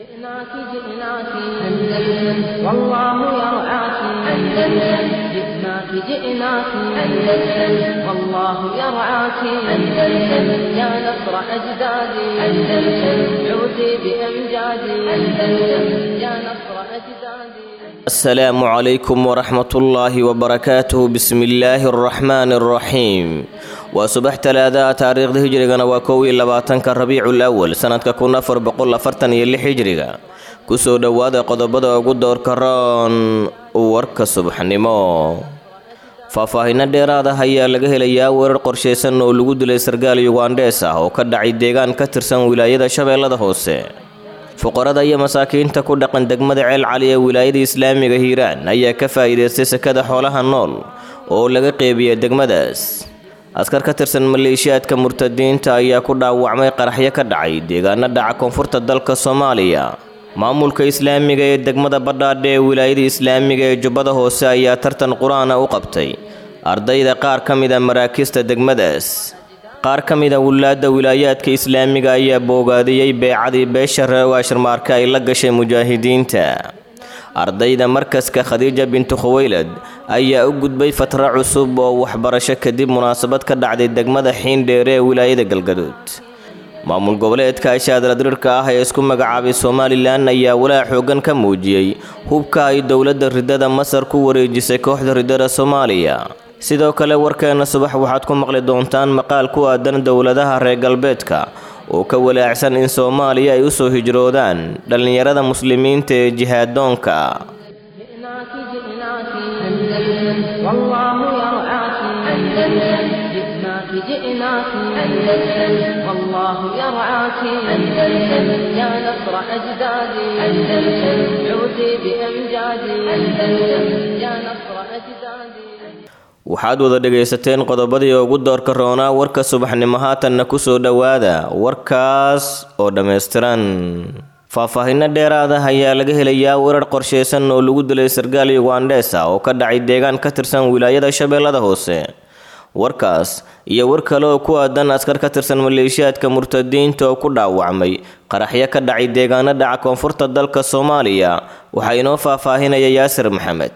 جئناك جئناك أندلس والله يرعاك أندلس جئناك جئناك أندلس والله يرعاك أندلس يا نصر أجدادي أندلس عودي بأمجادي أندلس يا نصر أجدادي السلام عليكم ورحمة الله وبركاته بسم الله الرحمن الرحيم waa subax talaadaha taariikhda hijrigana waa kow iyo labaatanka rabiicul awal sanadka kun afar boqol afartan iyo lix hijriga kusoo dhowaada qodobada ugu doorka roon warka subaxnimo faahfaahinno dheeraad ah ayaa laga helayaa weerar qorshaysan oo lagu dilay sargaal yugandhees ah oo ka dhacay deegaan ka tirsan wilaayada shabeellada hoose fuqarada iyo masaakiinta ku dhaqan degmada ceel cali ee wilaayada islaamiga hiiraan ayaa ka faa'iidaystay sekada xoolaha nool oo laga qeybiya degmadaas askar ka tirsan maleeshiyaadka murtadiinta ayaa ku dhaawacmay qaraxyo ka dhacay deegaano dhaca koonfurta dalka soomaaliya maamulka islaamiga ee degmada badhaadhe ee wilaayada islaamiga ee jubbada hoose ayaa tartan qur-aana u qabtay ardayda qaar ka mida maraakiista degmadaas qaar ka mida wulaadda wilaayaadka islaamiga ayaa boogaadiyey beecadii beesha reewaashirmaarka ay la gashay mujaahidiinta ardayda markaska khadiija bintu khuweylad ayaa u gudbay fatra cusub oo waxbarasho kadib munaasabad ka dhacday degmada xiindheere ee wilaayada galgaduud maamul goboleedka ashaadaladirirka ah ee isku magacaabay somalilan ayaa walaa xoogan ka muujiyey hubka ay dowladda ridada masar ku wareejisay kooxda ridada soomaaliya sidoo kale warkeena subax waxaad ku maqli doontaan maqaal ku aadan dowladaha reer galbeedka oo ka walaacsan in soomaaliya ay u soo hijroodaan dhallinyarada muslimiinta ee jihaadoonka جئناك جئناك أندلس والله يرعاك أندلس جئناك جئناك أندلس والله يرعاك أندلس يا نصر أجدادي أندلس عودي بأمجادي أندلس يا نصر أجدادي waxaad wada dhegaysateen qodobadii ugu doorka roonaa warka subaxnimo haatanna ku soo dhowaada warkaas oo dhammaystiran faahfaahinno dheeraad ah ayaa laga helayaa weerar qorshaysan oo lagu dilay sargaal yugandhees ah oo ka dhacay deegaan ka tirsan wilaayada shabeellada hoose warkaas iyo war kale oo ku aadan askar ka tirsan maleeshiyaadka murtadiinta oo ku dhaawacmay qaraxyo ka dhacay deegaano dhaca koonfurta dalka soomaaliya waxaa inoo faahfaahinaya yaasir maxamed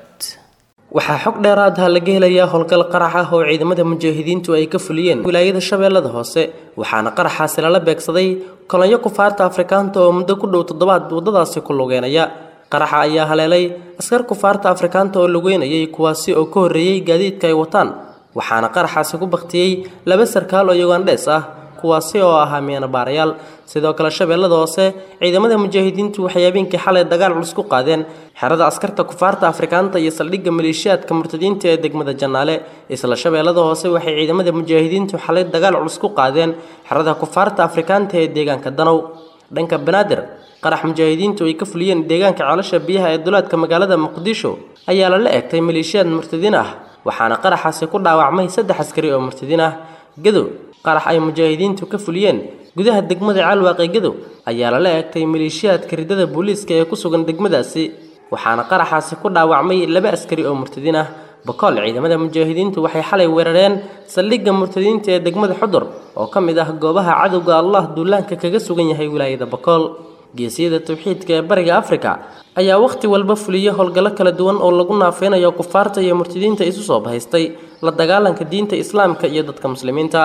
waxaa xog dheeraad ah laga helayaa howlgal qarax ah oo ciidamada mujaahidiintu ay ka fuliyeen wilaayada shabeellada hoose waxaana qaraxaasi lala beegsaday kolonyo kufaarta afrikaanta oo muddo ku dhow toddobaad waddadaasi ku lugeynaya qaraxa ayaa haleelay askar kufaarta afrikaanta oo lugeynayay kuwaasi oo ka horreeyey gaadiidka ay wataan waxaana qaraxaasi ku baktiyey laba sarkaal oo yugandhees ah kuwaasi oo ahaa miinabaarayaal sidoo kale shabeellada hoose ciidamada mujaahidiintu waxay habeenkii xalay dagaal culus ku qaadeen xerada askarta kufaarta afrikaanta iyo saldhigga maleeshiyaadka murtadiinta ee degmada jannaale isla shabeellada hoose waxay ciidamada mujaahidiintu xalay dagaal culus ku qaadeen xerada kufaarta afrikaanta ee deegaanka danow dhanka banaadir qarax mujaahidiintu ay ka fuliyeen deegaanka ceelasha biyaha ee duleedka magaalada muqdisho ayaa lala eegtay maleeshiyaad murtadiin ah waxaana qaraxaasi ku dhaawacmay saddex askari oo murtadiin ah gadow qarax ay mujaahidiintu ka fuliyeen gudaha degmada caalwaaqi gadow ayaa lala eegtay maleeshiyaadka ridada booliiska ee ku sugan degmadaasi waxaana qaraxaasi ku dhaawacmay laba askari oo murtadiin ah bakool ciidamada mujaahidiintu waxay xalay weerareen saldhigga murtadiinta ee degmada xudur oo ka mid ah goobaha cadowga allah duulaanka kaga sugan yahay wilaayada bakool geesiyada tawxiidka ee bariga afrika ayaa wakhti walba fuliya howlgallo kala duwan oo lagu naafeynayo kufaarta iyo murtadiinta isu soo bahaystay la dagaalanka diinta islaamka iyo dadka muslimiinta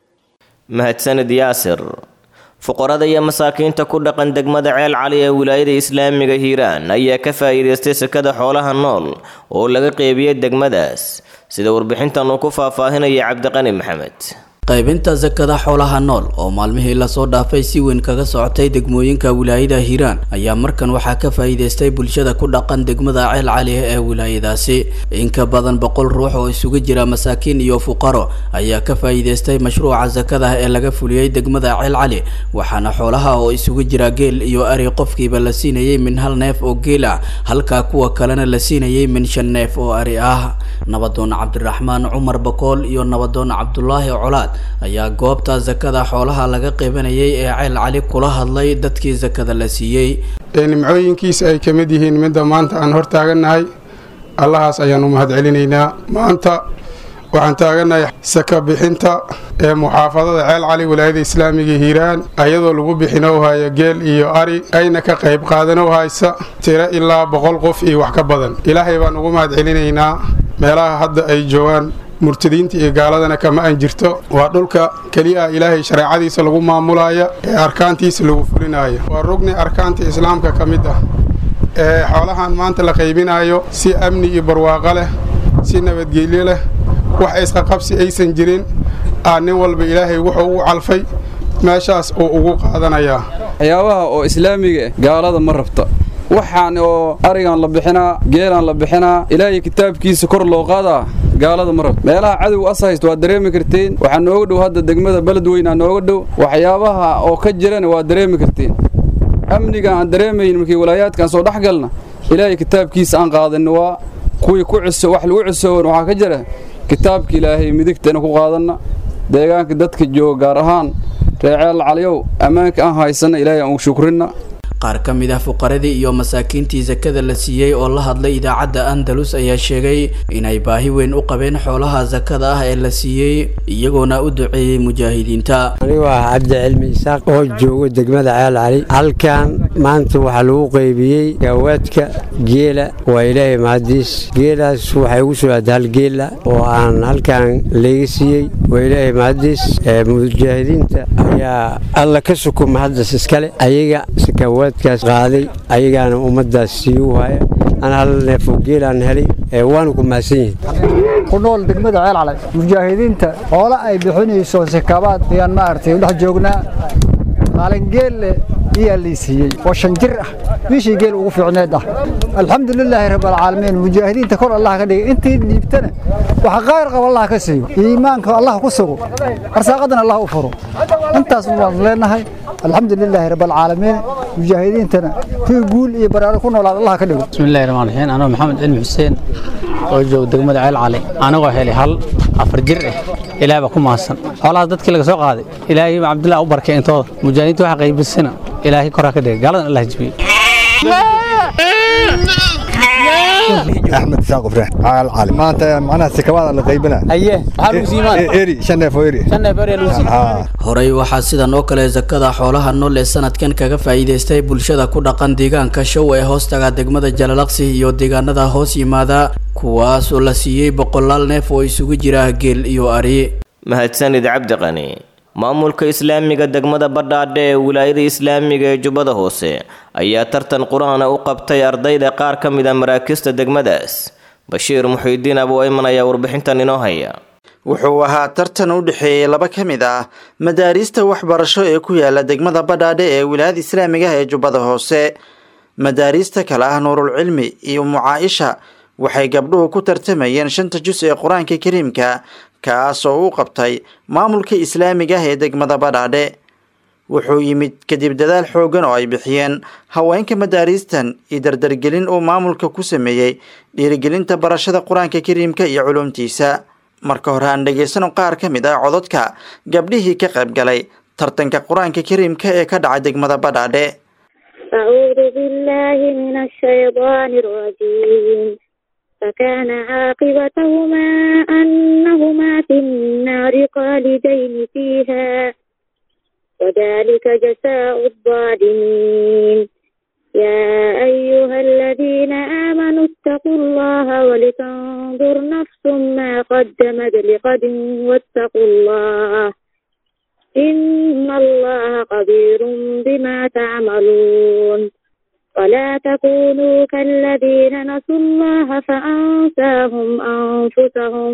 mahadsanid yaasir fuqarada iyo masaakiinta ku dhaqan degmada ceel cali ee wilaayada islaamiga hiiraan ayaa ka faa'iidaystay sekada xoolaha nool oo laga qeybiyey degmadaas sida warbixintan uu ku faahfaahinaya cabdiqani maxamed qaybinta sakada xoolaha nool oo maalmihii lasoo dhaafay si weyn kaga socotay degmooyinka wilaayada hiiraan ayaa markan waxaa ka faa'iidaystay bulshada ku dhaqan degmada ceel cali ee wilaayadaasi in ka badan boqol ruux oo isugu jira masaakiin iyo fuqaro ayaa ka faa'iidaystay mashruuca sakada ee laga fuliyey degmada ceel cali waxaana xoolaha oo isugu jira geel iyo ari qofkiiba la siinayay min hal neef oo geel ah halka kuwa kalena la siinayay min shan neef oo ari ah nabadoon cabdiraxmaan cumar bakool iyo nabadoon cabdulaahi colaad ayaa goobta sakada xoolaha laga qeybanayay ee ceel cali kula hadlay dadkii sakada la siiyey ee nimcooyinkiisa ay ka mid yihiin midda maanta aan hor taagannahay allahaas ayaan u mahad celinaynaa maanta waxaan taaganahay saka bixinta ee muxaafadada ceel cali walaayada islaamiga hiiraan ayadoo lagu bixinow haya geel iyo ari ayna ka qayb qaadanow haysa tiro ilaa boqol qof iyo wax ka badan ilaahay baan ugu mahad celinaynaa meelaha hadda ay joogaan murtadiinta iyo gaaladana kama an jirto waa dhulka keliya ilaahay shareecadiisa lagu maamulaya ee arkaantiisa lagu fulinaayo waa rugni arkaanta islaamka ka mid ah ee xoolahan maanta la qaybinayo si amni iyo barwaaqo leh si nabadgelyo leh wax isqaqabsi aysan jirin aa nin walba ilaahay wuxuu ugu calfay meeshaas uu ugu qaadanayaa waxyaabaha oo islaamiga eh gaalada ma rabta waxaan oo arigan la bixinaa geelaan la bixinaa ilaahay kitaabkiisa kor loo qaadaa gaalada ma rabta meelaha cadow as haysto waad dareemi karteen waxaa nooga dhow hadda degmada beledweynaa nooga dhow waxyaabaha oo ka jirana waad dareemi karteen amniga aan dareemayn markii walaayaadkaan soo dhex galna ilaahay kitaabkiisa aan qaadanna waa kuwii ku ciso wax lagu cisoon waxaa ka jira kitaabka ilaahay midigtana ku qaadanna deegaanka dadka jooga gaar ahaan reeceel caliyow ammaanka aan haysanna ilaahay aan u shukrinna qaar ka mid ah fuqaradii iyo masaakiintii sakada la siiyey oo la hadlay idaacadda andalus ayaa sheegay inay baahi weyn u qabeen xoolaha sakada ah ee la siiyey iyagoona u duceeyey mujaahidiinta anigu ah cabdicilmi isaaq oo joogo degmada ceel cali halkan maanta waxaa lagu qaybiyey gaawaadka geela waa ilaahay mahadiis geelaas waxay ugu soo aada hal geela oo aan halkan layga siiyey waa ilaahay mahadiis mujaahidiinta ayaa alla ka sukuma haddas iskale ayaga sakaawaad kaas qaaday ayagaana ummadaas sii u haya an hal neefoo geelaan helay waana ku mahadsan yihin ku nool degmada ceel calay mujaahidiinta hoola ay bixinayso sakabaad ayaan maaragtay dhex joognaa maalin geelle iyaa lii siiyey oo shan jir ah bishii geel ugu fiicneed ah alxamdulilaahi rabbilcaalamiin mujaahidiinta kor allah ka dhigay intii dhiibtana waxa qaar qaba allah ka siiyo iimaanka allah ku sugo arsaaqadana allah u furo intaas waan leenahay alxamdulilaahi rabbilcaalamiin mujaahidiintana kuwii guul iyo baraaro ku noolaad allah ka dhigo bismillahi rahmaan raxiim anoo maxamed cilmi xuseen oo jooga degmada ceel cali anagoo helay hal afar jir ah ilaahay baa ku mahadsan xoolahaas dadkii laga soo qaaday ilaahay cabdillah u barkay intooda mujaahidiinta waxa qaybisana ilaahay koraa ka dhigay gaaladan allah jibiyey axmed isaaq ufreex caal cali maanta macnaha sikabaada la qaybina aye maxaa lagu siimaan eri shan neef oo eri shan neef eri lagu siimaan horey waxaa sidan oo kale sakada xoolaha nool ee sanadkan kaga faa'iidaystay bulshada ku dhaqan deegaanka show ee hoostaga degmada jalalaqsi iyo deegaanada hoos yimaada kuwaas oo la siiyey boqolaal neef oo isugu jira geel iyo ari mahadsanid cabdiqani maamulka islaamiga degmada badhaadhe ee wilaayada islaamiga ee jubbada hoose ayaa tartan qur-aana u qabtay ardayda qaar ka mid a maraakista degmadaas bashiir muxiidiin abuu ayman ayaa warbixintan inoo haya wuxuu ahaa tartan u dhexeeyey laba ka mid ah madaariista waxbarasho ee ku yaala degmada badhaadhe ee wilaayada islaamiga ah ee jubbada hoose madaariista kale ah nuurul cilmi iyo mucaaisha waxay gabdhuhu ku tartamayeen shanta jus ee qur-aanka kariimka kaas oo u qabtay maamulka islaamiga ah ee degmada badhaadhe wuxuu yimid kadib dadaal xooggan oo ay bixiyeen haweenka madaariistan iyo dardargelin uu maamulka ku sameeyey dhiirigelinta barashada qur-aanka kariimka iyo culumtiisa marka hore aan dhegaysano qaar ka mid ah cododka gabdhihii ka qayb galay tartanka qur-aanka kariimka ee ka dhacay degmada badhaadhe أعوذ بالله من الشيطان الرجيم فكان عاقبتهما أنهما في النار خالدين فيها وذلك جزاء الظالمين يا أيها الذين آمنوا اتقوا الله ولتنظر نفس ما قدمت لغد واتقوا الله إن الله خبير بما تعملون ولا تكونوا كالذين نسوا الله فأنساهم أنفسهم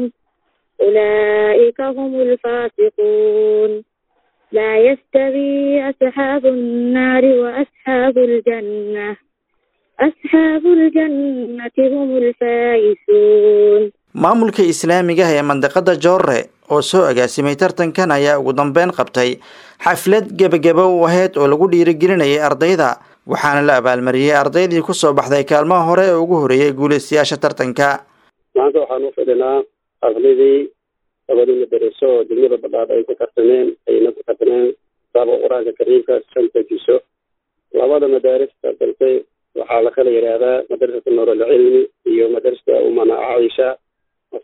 أولئك هم الفاسقون لا يستوي أصحاب النار وأصحاب الجنة أصحاب الجنة هم الفائزون maamulka islaamiga ah ee mandaqada joorre oo soo agaasimay tartankan ayaa ugu dambeyn qabtay xaflad gebagaba u ahayd oo lagu dhiirigelinayay ardayda waxaana la abaalmariyey ardaydii ku soo baxday kaalmaha hore ee ugu horeeyay guulaystayaasha tartanka maanta waxaan u fidhinaa xafladii labadii madaraso oo degmada badhaadh ay ku tartameen ayna ku tartameen kitaabka qur-aanka kariimka shanta jiso labada madaaris tartantay waxaa la kala yidhaahdaa madrasata nuuralcilmi iyo madrasata umana caaisha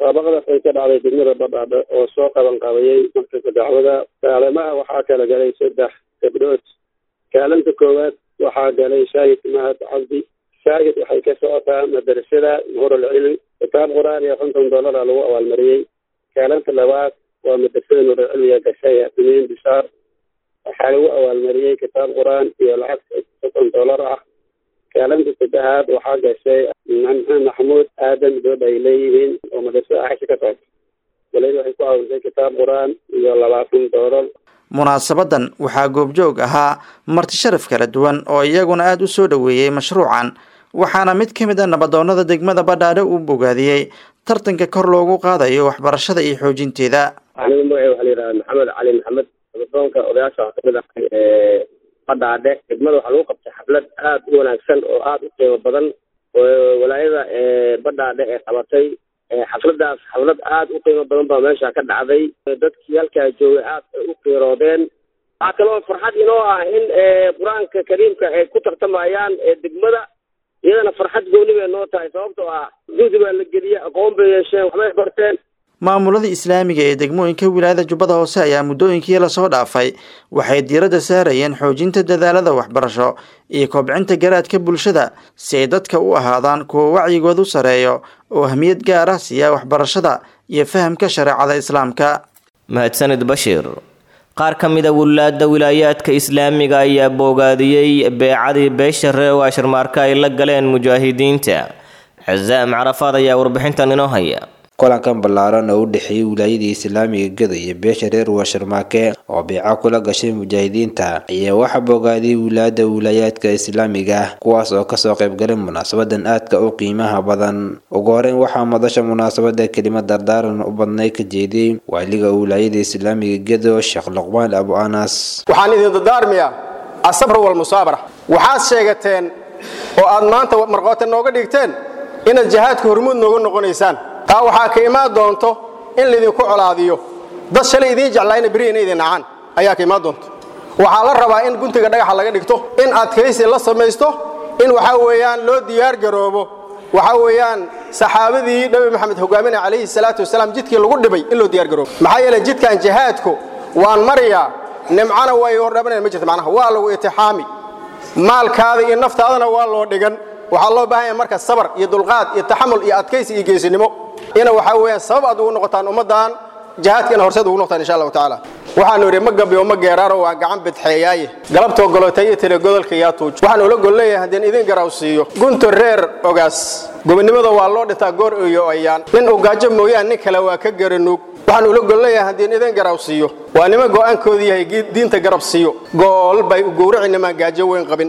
musaabaqadaas ay ka dhacday degmada badhaadhe oo soo qaban qabayay markayka dacwada kaalemaha waxaa kala galay saddex gabdhood kaalinta koowaad waxaa galay shaahid mahad cabdi shaahid waxay ka socotaa madrasada nuurul cilmi kitaab qur-aan iyo konton dollara lagu abaalmariyey kaalinta labaad waa madrasada nuurul cilmiga gashay atimiin bishaar waxaa lagu abaalmariyey kitaab qur-aan iyo lacag soddon dollar ah kaalinta saddexaad waxaa gashay maxamuud aadan gabadha ay leeyihiin oo madrasada axsha ka socota waliba waxay ku caawintay kitaab qur-aan iyo labaatan dollar munaasabadan waxaa goobjoog ahaa marti sharaf kala duwan oo iyaguna aada u soo dhoweeyey mashruucan waxaana mid ka mid a nabadoonnada degmada badhaadhe uu bogaadiyey tartanka kor loogu qaadayo waxbarashada iyo xoojinteeda anigu magaca waxaa la yidhaha maxamed cali maxamed nabadoonka odayaasha waxaa kamid ahay ee badhaadhe degmada waxaa lagu qabtay xaflad aada u wanaagsan oo aada u qiimo badan oo walaayada ee badhaadhe ee qabatay xafladaas xaflad aada u qiimo badan baa meesha ka dhacday dadkii halkaa joogay aad ay u qiiroodeen waxaa kaloo farxad inoo ah in qur-aanka kariimka ay ku tartamayaan degmada iyadana farxad gooni bay noo tahay sababtoo ah juhdi baa la geliyey aqoon bay yeesheen waxbay barteen maamulada islaamiga ee degmooyinka wilaayada jubbada hoose ayaa muddooyinkii lasoo dhaafay waxay diiradda saarayeen xoojinta dadaalada waxbarasho iyo kobcinta garaadka bulshada si ay dadka u ahaadaan kuwa wacyigoodu sareeyo oo ahmiyad gaar ah siiya waxbarashada iyo fahamka shareecada islaamka mahadsanid bashiir qaar ka mid a wulaada wilaayaadka islaamiga ayaa boogaadiyey beecadii beesha reew ashirmaarka ay la galeen mujaahidiinta cazaam carafaad ayaa warbixintan inoo haya kulankan ballaaran oo u dhexeeyey wilaayadii islaamiga gada iyo beesha reer washarmaake oo beeca kula gashay mujaahidiinta ayaa waxaa bogaadiyey wilaayada wilaayaadka islaamiga kuwaas oo kasoo qaybgalay munaasabadan aadka u qiimaha badan ugu horeyn waxaa madasha munaasabada kelimad dardaaran u badnay ka jeediyey waaliga wilaayada islaamiga gado sheekh luqmaan abu anas waxaan idin dardaarmiyaa asabr walmusaabara waxaad sheegateen oo aad maanta marqoota nooga dhigteen inaad jihaadka hormuud nooga noqonaysaan taa waxaa ka imaan doonto in laydinku colaadiyo dad shalay idiin jeclaayna beri ina idin nacaan ayaa ka imaan doonto waxaa la rabaa in guntiga dhagaxa laga dhigto in adkaysi la samaysto in waxaa weeyaan loo diyaar garoobo waxaa weeyaan saxaabadii nabi maxamed hogaaminaya calayhi salaatu wasalaam jidkii lagu dhibay in loo diyaar garoobo maxaa yeelay jidkan jihaadku waan mariyaa nimcana way hordhabanaya ma jirto macnaha waa lagu itixaami maalkaada iyo naftaadana waa loo dhigan waxaa loo baahan yahay marka sabar iyo dulqaad iyo taxamul iyo adkaysi iyo geesinimo ina waxaa weeyaan sabab aad ugu noqotaan ummaddan jihaadka ina horseed ugu noqotaan insha allahu tacaala waxaanu idhi ma gabiyo ma geeraaro waa gacan bidxeeyaaye galabtoo golotay iyo tele godolka yaa tuuj waxaan ula gol leeyahay haddeen idin garaw siiyo gunto reer ogaas gobonimada waa loo dhintaa goor iyo ayaan nin uu gaajo mooyaan nin kale waa ka garanuug waxaan ula gol leeyahay haddeen idin garaw siiyo waa niman go'aankoodu yahay diinta garab siiyo gool bay u gowraci nimaan gaajo weyn qabin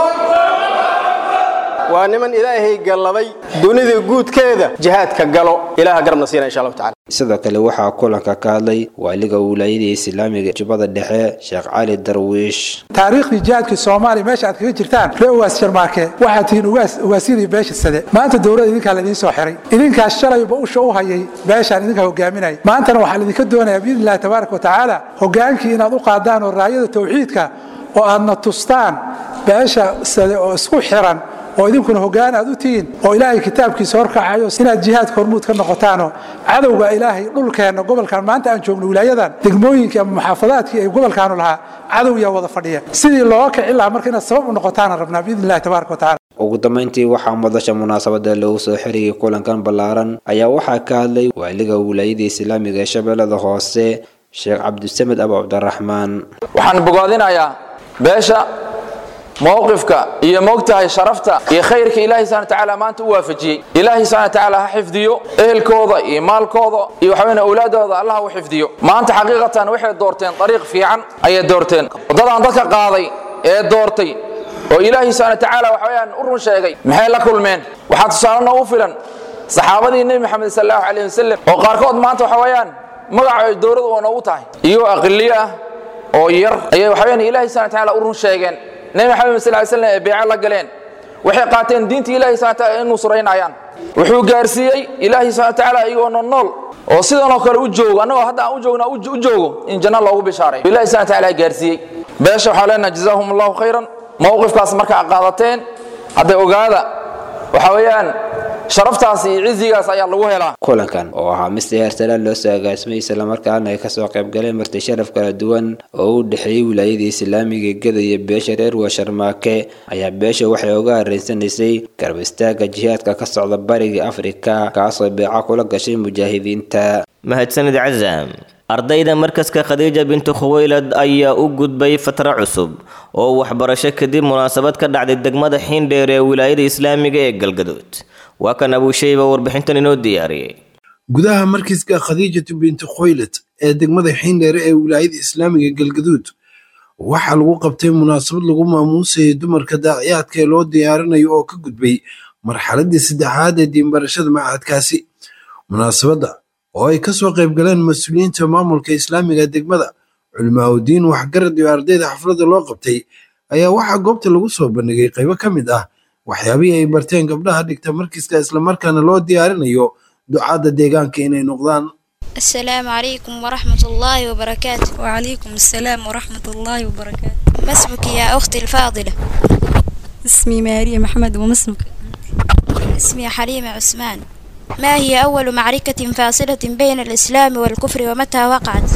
waa niman ilaahay galladay dunida guudkeeda jihaadka galo ilaaha garabna siina insha allahu tacala sidoo kale waxaa kulanka ka hadlay waaliga wilaayada islaamiga jubbada dhexe sheekh cali darwiish taariikhdii jihaadkii soomaaliya meesha aad kaga jirtaan ree ugaas jarmaake waxaad tihiin ugaas ugaasyadii beesha sade maanta dowladda idinkaa laydin soo xiray idinkaas shalayba usha u hayay beeshaan idinkaa hogaaminaya maantana waxaa laydinka doonayaa biidni illahi tabaaraka wa tacaala hogaankii inaad u qaadaan oo raayada tawxiidka oo aadna tustaan beesha sade oo isku xiran oo idinkuna hoggaan aad u tihiin oo ilaahay kitaabkiisa horkacayo inaad jihaadka hormuud ka noqotaanoo cadowga ilaahay dhulkeenna gobolkan maanta aan joogno wilaayadan degmooyinkii ama muxaafadaadkii ay gobolkaanu lahaa cadow yaa wada fadhiya sidii looga kici lahaa marka inaad sabab u noqotaana rabnaa biidni illahi tabaaraka wa tacala ugu dambeyntii waxaa madasha munaasabada lagu soo xiriyay kulankan ballaaran ayaa waxaa ka hadlay waaliga wilaayada islaamiga ee shabeellada hoose sheekh cabdisamed abu cabdiraxmaan waxaan bogaadinayaa beesha mowqifka iyo moogtahay sharafta iyo khayrka ilaahay subhana tacaala maanta u waafajiyey ilaahay subhana tacaala ha xifdiyo ehelkooda iyo maalkooda iyo waxaweyne awlaadooda allah u xifdiyo maanta xaqiiqatan waxay doorteen dariiq fiican ayay doorteen waddadaan dadka qaaday ee doortay oo ilaahay subhana tacaala waxaweyaan u run sheegay maxay la kulmeen waxaa tusaale noogu filan saxaabadii nebi maxamed sal allahu calayh wasalam oo qaarkood maanta waxa weeyaan magaca ay dowladu oo noogu tahay iyagoo aqiliyo ah oo yar ayay waxaweyaan ilaahay subhana tacaala u run sheegeen nebi maxamed sal slam ee beeco la galeen waxay qaateen diinta ilahi subhana taala in nusraynayaan wuxuu gaarsiiyey ilaahi subhana tacaala iyagoo nool nool oo sidanoo kale u joogo annagoo hadda aan u joogna u joogo in janno loogu bishaaray ilahi subhana taala gaarsiiyey beesha waxaa leenaha jazaahum allahu khayran mowqifkaas markaa qaadateen hadday ogaada waxa weeyaan sharaftaasi iyo cizigaas ayaa lagu helaa kulankan oo ahaa mid si heersalaan loo soo agaasimay islamarkaana ay kasoo qayb galeen marti sharaf kala duwan oo u dhexeeyey wilaayadii islaamiga gada iyo beesha reer washarmaake ayaa beesha waxay uga hareysanaysay garab istaaga jihaadka ka socda bariga afrika kaasoo beeca kula gashay mujaahidiinta mahadsanid casaam ardayda markaska khadiija bintu khuweylad ayaa u gudbay fatro cusub oo waxbarasho kadib munaasabad ka dhacday degmada xiindheer ee wilaayada islaamiga ee galgaduud waa kan abuushayba warbixintan inoo diyaariyey gudaha markiska khadiijatu bintu khoylad ee degmada xiindheere ee wilaayada islaamiga galgaduud waxaa lagu qabtay munaasabad lagu maamuusayay dumarka daaciyaadka ee loo diyaarinayo oo ka gudbay marxaladii saddexaad ee diinbarashada macahadkaasi munaasabadda oo ay kasoo qayb galeen mas-uuliyiinta maamulka islaamiga degmada culimaauddiin waxgarad iyo ardayda xafladda loo qabtay ayaa waxaa goobta lagu soo bandhigay qaybo ka mid ah waxyaabihii ay barteen gabdhaha dhigta markiska islamarkaana loo diyaarinayo ducaadda deegaanka inay noqdaan السلام عليكم ورحمة الله وبركاته وعليكم السلام ورحمة الله وبركاته ما اسمك يا أختي الفاضلة اسمي ماريا محمد وما اسمك اسمي حليمة عثمان ما هي أول معركة فاصلة بين الإسلام والكفر ومتى وقعت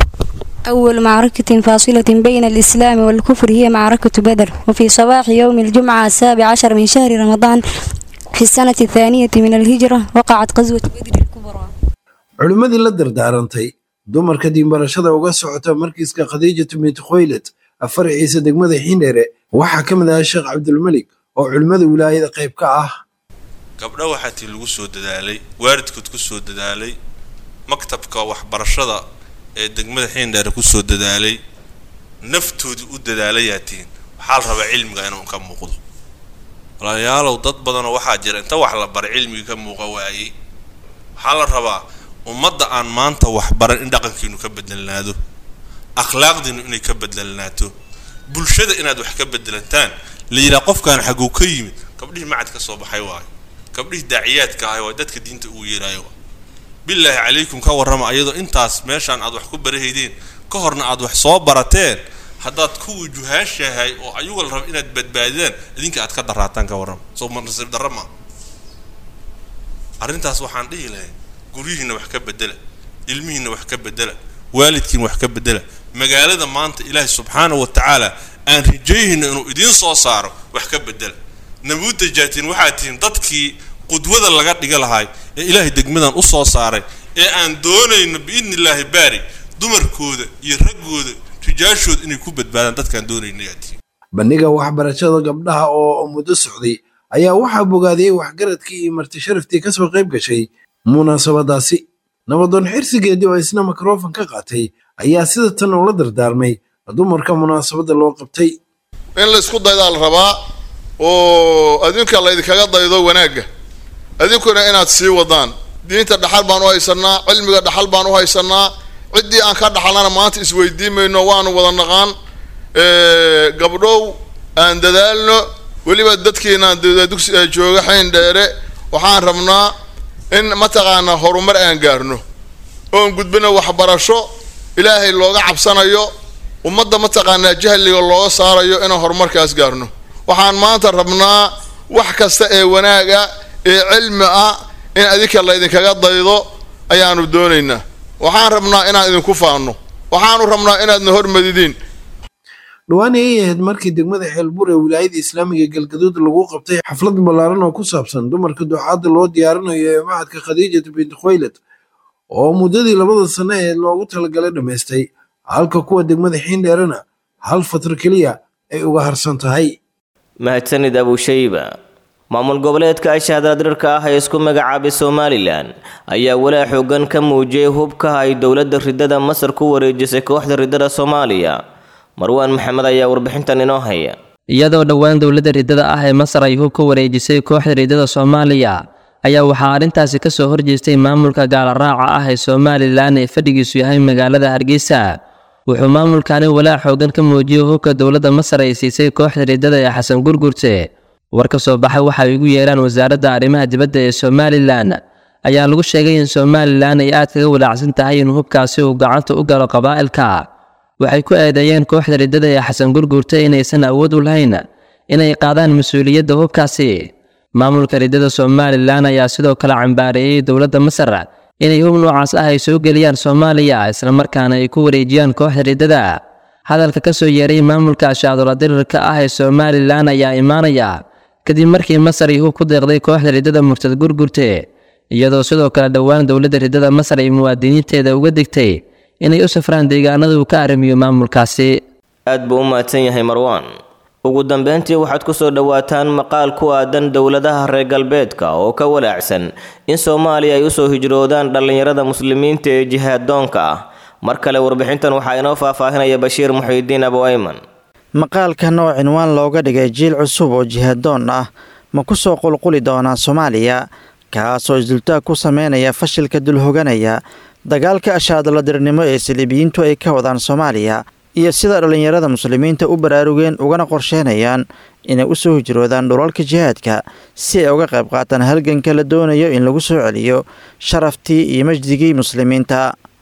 أول معركة فاصلة بين الإسلام والكفر هي معركة بدر وفي صباح يوم الجمعة السابع عشر من شهر رمضان في السنة الثانية من الهجرة وقعت غزوة بدر الكبرى culimmadii la dardaarantay dumarka diinbarashada uga socota markiiska khadiijatu bintu khoylad afaraciisa degmada xiindheere waxaa ka mid ahaa sheekh cabdulmelik oo culimmada wilaayada qayb ka ah gabdho waxaa tii lagu soo dadaalay waalidkood ku soo dadaalay maktabka waxbarashada ee degmada xiindheere ku soo dadaalay naftoodii u dadaalayaa tihiin waxaa la rabaa cilmiga inuu ka muuqdo walaalayaalow dad badanoo waxaa jira inta wax la baray cilmigii ka muuqa waayey waxaa la rabaa ummadda aan maanta waxbaran in dhaqankiinu ka bedelnaado akhlaaqdiinu inay ka bedelnaato bulshada inaad wax ka bedelantaan la yidhaha qofkaan xaguu ka yimid gabdhihii macad ka soo baxay waayo gabdhihii daaciyaadka ahay waa dadka diinta ugu yeeraayo waa bilaahi calaykum ka warrama ayadoo intaas meeshaan aad wax ku barahaydeen ka horna aad wax soo barateen haddaad kuwii juhaashahay oo ayuga la raba inaad badbaadidaan idinka aad ka daraataan ka warrama soo nasiib darra ma arrintaas waxaan dhihi lahay guryihiinna wax ka bedela ilmihiinna wax ka bedela waalidkiina wax ka bedela magaalada maanta ilaahay subxaanahu wa tacaala aan rajayhayna inuu idiin soo saaro wax ka bedela nabuudda jaatiin waxaad tihiin dadkii qudwada laga dhiga lahay ee ilaahay degmadan u soo saaray ee aan doonayno biidni illaahi baari dumarkooda iyo raggooda rijaashooda inay ku badbaadaan dadkaan doonayno yaa tihiin bandhiga waxbarashada gabdhaha oo muddo socday ayaa waxaa bogaadiyey waxgaradkii iyo marti sharaftii kasoo qayb gashay munaasabadaasi nabadoon xirsigeedii oo isna mikrofon ka qaatay ayaa sida tan ula dardaarmay dumarka munaasabadda loo qabtay in laysku daydaa la rabaa oo adinka laydinkaga daydo wanaagga adinkuna inaad sii wadaan diinta dhaxal baan u haysanaa cilmiga dhaxal baan u haysanaa ciddii aan ka dhaxalnana maanta isweydiin mayno waanu wada naqaan gabdhow aan dadaalno weliba dadkiinaan dugsi jooga xayn dheere waxaan rabnaa in mataqaanaa horumar aan gaarno oon gudbino waxbarasho ilaahay looga cabsanayo ummadda mataqaanaa jahliga looga saarayo inaan horumarkaas gaarno waxaan maanta rabnaa wax kasta ee wanaaga ee cilmi ah in adinka laydinkaga daydo ayaanu doonaynaa waxaan rabnaa inaan idinku faanno waxaanu rabnaa inaadna hormadidiin dhowaan ayay ahayd markii degmada xeelbuur ee wilaayada islaamiga galgaduud lagu qabtay xaflad ballaaran oo ku saabsan dumarka ducaadda loo diyaarinayo ee macadka khadiijatu binti khoylad oo muddadii labada sano ee loogu talagalay dhammaystay halka kuwa degmada xiindheerana hal fatro keliya ay uga harsan tahay mahadsanid abushayba maamul goboleedka ashahadaadirarka ah ee isku magacaabay somalilan ayaa walaa xoogan ka muujiyey hubka ay dowladda ridada masar ku wareejisay kooxda ridada soomaaliya marwaan maxamed ayaa warbixintan inoo haya iyadoo dhowaan dowladda riddada ah ee masar ay hub ka wareejisay kooxda riddada soomaaliya ayaa waxaa arrintaasi ka soo horjeestay maamulka gaalaraaca ah ee somalilan ee fadhigiisu yahay magaalada hargeysa wuxuu maamulkani walaac xoogan ka muujiyey hubka dowladda masar ay siisay kooxda riddada ee xasan gurgurte war ka soo baxay waxa ay ugu yeeraan wasaaradda arrimaha dibadda ee somalilan ayaa lagu sheegay in somalilan ay aad kaga walaacsan tahay in hubkaasi uu gacanta u galo qabaa'ilka waxay ku eedeeyeen kooxda riddada ee xasan gurgurta inaysan awood u lahayn inay qaadaan mas-uuliyadda hubkaasi maamulka riddada somalilan ayaa sidoo kale cambaareeyey dowladda masar inay hub noocaas ah ay soo geliyaan soomaaliya islamarkaana ay ku wareejiyaan kooxda riddada hadalka ka soo yeeray maamulka ashaadola dirirka ah ee somalilan ayaa imaanaya kadib markii masar ay hub ku deeqday kooxda riddada murtad gurgurte iyadoo sidoo kale dhowaan dowladda riddada masar ay muwaadiniinteeda uga digtay inay u safraan deegaanada uu ka arrimiyo maamulkaasi aad buu u mahadsan yahay marwaan ugu dambeyntii waxaad ku soo dhowaataan maqaal ku aadan dowladaha reer galbeedka oo ka walaacsan in soomaaliya ay usoo hijroodaan dhallinyarada muslimiinta ee jihaaddoonka ah mar kale warbixintan waxaa inoo faahfaahinaya bashiir muxiidiin abu ayman maqaalkan oo cinwaan looga dhigay jiil cusub oo jihaaddoon ah ma ku soo qulquli doonaa soomaaliya kaasoo isdultaag ku sameynaya fashilka dulhoganaya dagaalka ashaadaladirnimo ee saliibiyiintu ay ka wadaan soomaaliya iyo sida dhallinyarada muslimiinta u baraarugeen ugana qorsheynayaan inay u soo hijroodaan dhulalka jihaadka si ay uga qayb qaataan halganka la doonayo in lagu soo celiyo sharaftii iyo majdigii muslimiinta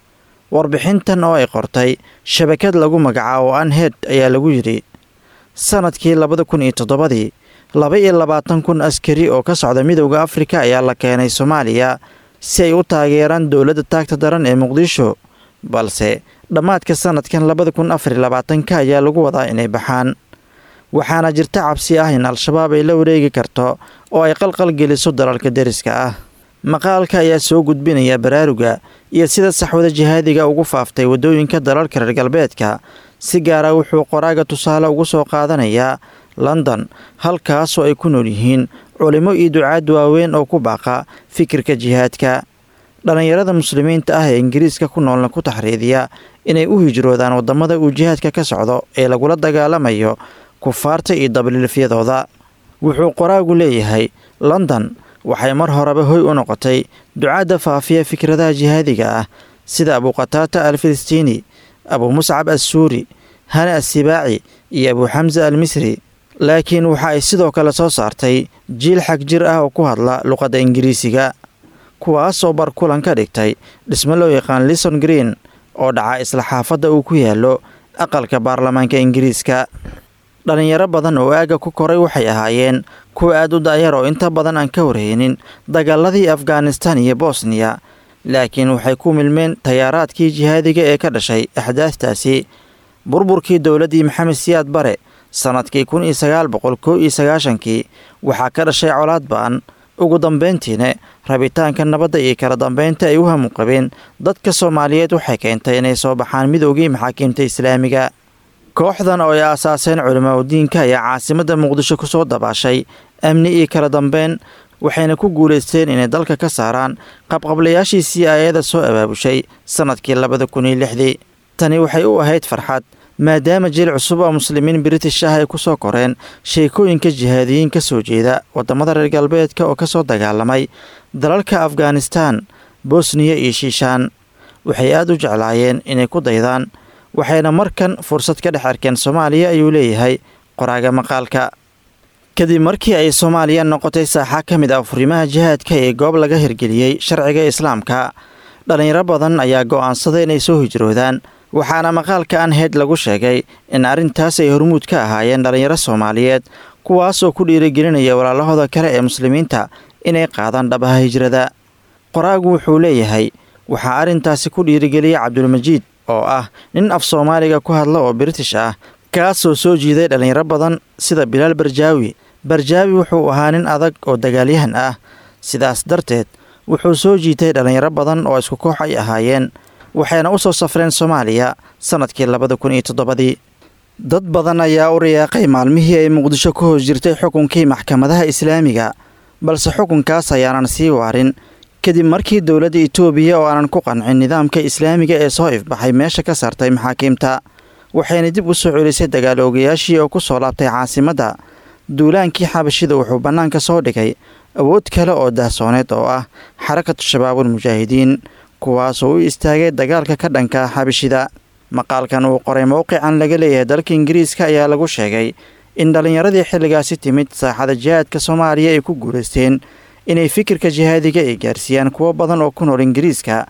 warbixintan oo ay qortay shabakad lagu magacaabo anhed ayaa lagu yidhi sanadkii labada kun iyo toddobadii laba iyo labaatan kun askari oo ka socda midowda afrika ayaa la keenay soomaaliya si ay u taageeraan dowladda taagta daran ee muqdisho balse dhammaadka sanadkan labada kun afar iyo labaatanka ayaa lagu wadaa inay baxaan waxaana jirta cabsi ah in al-shabaab ay la wareegi karto oo ay qalqal geliso dalalka deriska ah maqaalka ayaa soo gudbinaya baraaruga iyo sida saxwada jihaadiga ugu faaftay waddooyinka dalalka reer galbeedka si gaara wuxuu qoraaga tusaale ugu soo qaadanayaa london halkaasoo ay ku nool yihiin culimo iyo ducaad waaweyn oo ku baaqa fikirka jihaadka dhallinyarada muslimiinta ah ee ingiriiska ku noolna ku taxriidiya inay u hijroodaan waddamada uu jihaadka ka socdo ee lagula dagaalamayo kufaarta iyo dabliilfyadooda wuxuu qoraagu leeyahay london waxay mar horeba hoy u noqotay ducaadda faafiya fikradaha jihaadiga ah sida abuqataata al filistiini abuu muscab assuuri hane assibaaci iyo abuu xamsa al misri laakiin waxa ay sidoo kale soo saartay jiil xag jir ah oo ku hadla luqadda ingiriisiga kuwaasoo bar kulan ka dhigtay dhismo loo yaqaan lison green oo dhaca isla xaafadda uu ku yaallo aqalka baarlamaanka ingiriiska dhallinyaro badan oo aagga ku koray waxay ahaayeen kuwa aad u da'yar oo inta badan aan ka warhaynin dagaaladii afghanistan iyo bosniya laakiin waxay ku milmeen tayaaraadkii jihaadiga ee ka dhashay axdaaftaasi burburkii dowladdii maxamed siyaad bare sannadkii kun iyo sagaal boqol kow iyo sagaashankii waxaa ka dhashay colaad ba'an ugu dambayntiina rabitaanka nabadda iyo kala dambaynta ay u hamuqabeen dadka soomaaliyeed waxay keentay inay soo baxaan midoogii maxaakiimta islaamiga kooxdan oo ay aasaaseen culimaadudiinka ayaa caasimadda muqdisho ku soo dabaashay amni iyo kala dambeyn waxayna ku guulaysteen inay dalka ka saaraan qabqablayaashii c i ada soo abaabushay sannadkii labada kun iyo lixdii tani waxay u ahayd farxad maadaama jiil cusub oo muslimiin british ah ay ku soo koreen sheekooyinka jihaadiyiin ka soo jeeda waddamada reer galbeedka oo ka soo dagaalamay dalalka afghanistan bosniya iyo shiishaan waxay aad u jeclaayeen inay ku daydaan waxayna markan fursad ka dhex arkeen soomaaliya ayuu leeyahay qoraaga maqaalka kadib markii ay soomaaliya noqotay saaxa ka mid ah furimaha jihaadka ee goob laga hirgeliyey sharciga islaamka dhallinyaro badan ayaa go'aansaday inay soo hijroodaan waxaana maqaalka anhed lagu sheegay in arrintaas ay hormuud ka ahaayeen dhallinyaro soomaaliyeed kuwaasoo ku dhiirigelinaya walaalahooda kale ee muslimiinta inay qaadaan dhabaha hijrada qoraagu wuxuu leeyahay waxaa arrintaasi ku dhiirigeliyay cabdulmajiid oo ah nin af soomaaliga ku hadla oo british ah kaasoo soo jiiday dhallinyaro badan sida bilaal barjaawi barjaawi wuxuu ahaa nin adag oo dagaalyahan ah sidaas darteed wuxuu soo jiitay dhallinyaro badan oo isku koox ay ahaayeen waxayna u soo safreen soomaaliya sannadkii labada kun iyo toddobadii dad badan ayaa u riyaaqay maalmihii ay muqdisho ku hoos jirtay xukunkii maxkamadaha islaamiga balse xukunkaas ayaanan sii waarin kadib markii dowladda itoobiya oo aanan ku qancin nidaamka islaamiga ee soo ifbaxay meesha ka saartay maxaakiimta waxayna dib u soo celisay dagaaloogayaashii oo ku soo laabtay caasimadda duulaankii xabashida wuxuu bannaanka soo dhigay awood kale oo daahsooneed oo ah xarakatu shabaabul mujaahidiin kuwaasoo u istaagay dagaalka ka dhanka xabashida maqaalkan uu qoray mowqican laga leeyahay dalka ingiriiska ayaa lagu sheegay in dhallinyaradii xilligaasi timid saaxada jihaadka soomaaliya ay ku guulaysteen inay fikirka jihaadiga ay gaarsiiyaan kuwo badan oo ku nool ingiriiska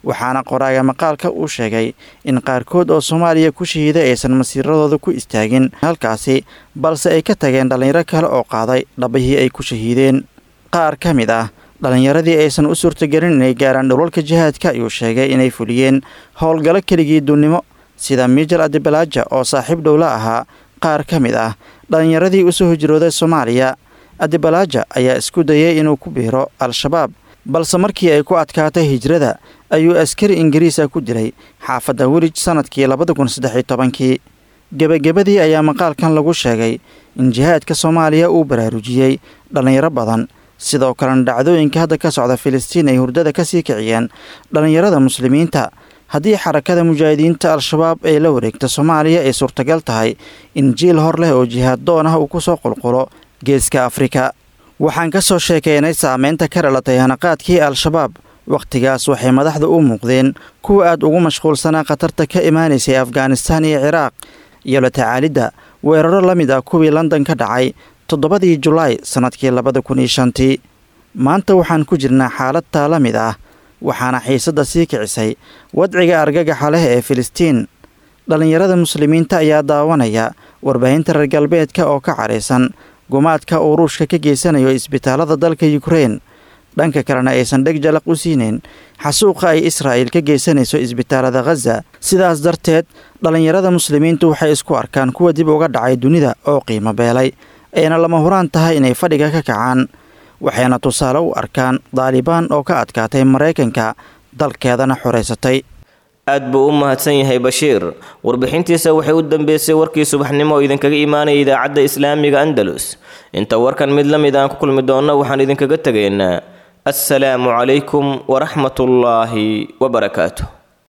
waxaana qoraaga maqaalka uu sheegay in qaarkood oo soomaaliya ku shahiiday aysan masiiradooda ku istaagin halkaasi balse ay ka tageen dhallinyaro kale oo qaaday dhabihii ay ku shahiideen qaar ka mid ah dhallinyaradii aysan u suurtagelin inay gaaraan dhulalka jihaadka ayuu sheegay inay fuliyeen howlgallo keligii dunnimo sida miijal adibalaaja oo saaxiib dhowla ahaa qaar ka mid ah dhallinyaradii usoo hijrooday soomaaliya adibalaaja ayaa isku dayay inuu ku biiro al-shabaab balse markii ay ku adkaatay hijrada ayuu askari ingiriisa ku dilay xaafadda welij sannadkii labada kun saddex iyo tobankii gebagabadii ayaa maqaalkan lagu sheegay in jihaadka soomaaliya uu baraarujiyey dhallinyaro badan sidoo kalena dhacdooyinka hadda ka socda filistiin ay hurdada ka sii kiciyeen dhallinyarada muslimiinta haddii xarakada mujaahidiinta al-shabaab ee la wareegta soomaaliya ay suurtagal tahay in jiil hor leh oo jihaad doon ah uu ku soo qulqulo geeska afrika waxaan ka soo sheekaynay saameynta ka dhalatay hanaqaadkii al-shabaab wakhtigaas waxay madaxda u muuqdeen kuwa aad ugu mashquulsanaa khatarta ka imaanaysay afghanistaan iyo ciraaq iyo la tacaalidda weeraro la mid ah kuwii london ka dhacay toddobadii julaay sannadkii labada kun iyo shantii maanta waxaan ku jirnaa xaalad taa la mid ah waxaana xiisadda sii kicisay wadciga argagaxa leh ee filistiin dhallinyarada muslimiinta ayaa daawanaya warbaahinta reer galbeedka oo ka cadhaysan gumaadka uu ruushka ka geysanayo isbitaallada dalka yukrein dhanka kalena aysan dheg jalaq u siinayn xasuuqa ay israa'il ka geysanayso isbitaallada khaza sidaas darteed dhallinyarada muslimiintu waxay isku arkaan kuwa dib uga dhacay dunida oo qiimo beelay ayna lama huraan tahay inay fadhiga ka kacaan waxayna tusaale u arkaan daalibaan oo ka adkaatay maraykanka dalkeedana xoraysatay aad buu u mahadsan yahay bashiir warbixintiisa waxay u dambeysay warkii subaxnimo oo idinkaga imaanaya idaacadda islaamiga andalus inta warkan mid la mid aan ku kulmi doonno waxaan idinkaga tegaynaa assalaamu calaykum waraxmatullaahi wabarakaatu